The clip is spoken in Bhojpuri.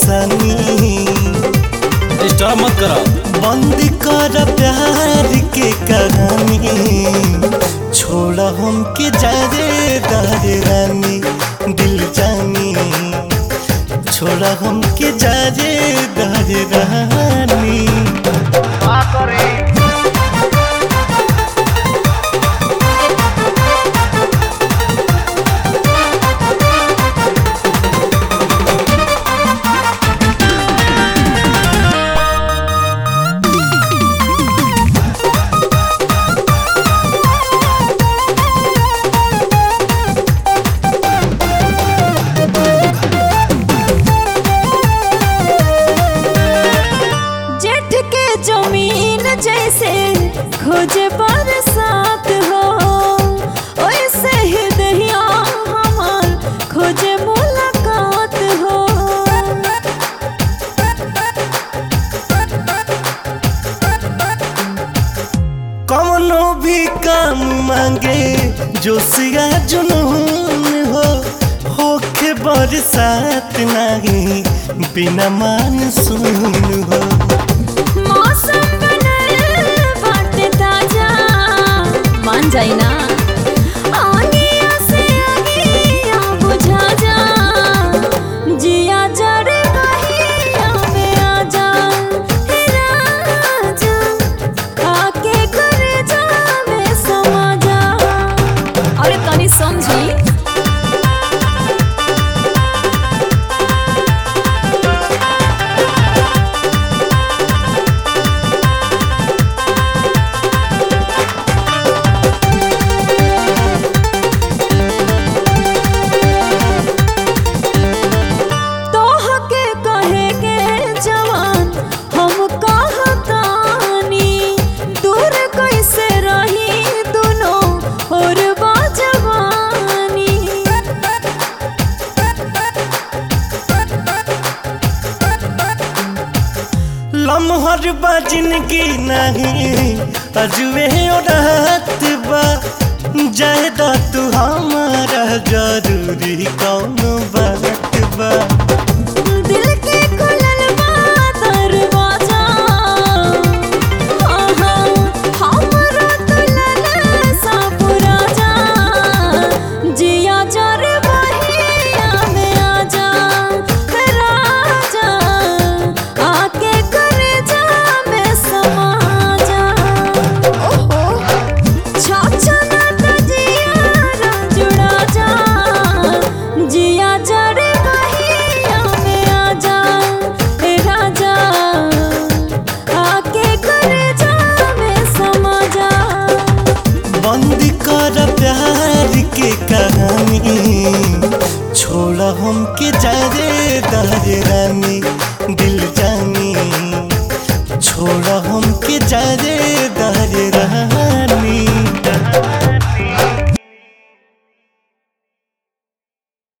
परेशानी डिस्टर्ब मत करो बंद कर प्यार के कहानी छोड़ा हमके जारे दारे रानी दिल जानी छोड़ा हमके जारे दारे रानी जेठ के जमीन जैसे खोजे बरसात हो वैसे ही दहिया हमार खोजे मुलाकात हो कौनो भी काम मांगे जो सिया जुनून हो होखे बरसात नहीं बिना मानसून हो मौसम बनल बाटे ताजा मान जाई ना आगिया से आगिया बुझा जा जिया जरे बहिया में आ जा हे राजा आके करे जा में समा जा अरे तनी समझी तोहके कहे के जवान हम कहतानी दूर कैसे रही दोनों और बाजवानी लम्हर बा जिंदगी नहीं अजुए रात बा जायदा तू हमारा जरूरी कौन बात बा दिल के खुलल बा दरवाजा हाँ, हाँ, हमरो दुल्हन सा पुरा जा जिया जरे बहिया में आ जा राजा आके करे जा में समा जा ओहो छाछा ना तजिया जुड़ा जा जिया जरे बहिया में आ जा हे राजा आके करे जा में समा जा बंद कर प्यार के कहानी छोड़ा हमके जारे दारे रानी दिल जानी छोड़ा हमके जारे दारे रानी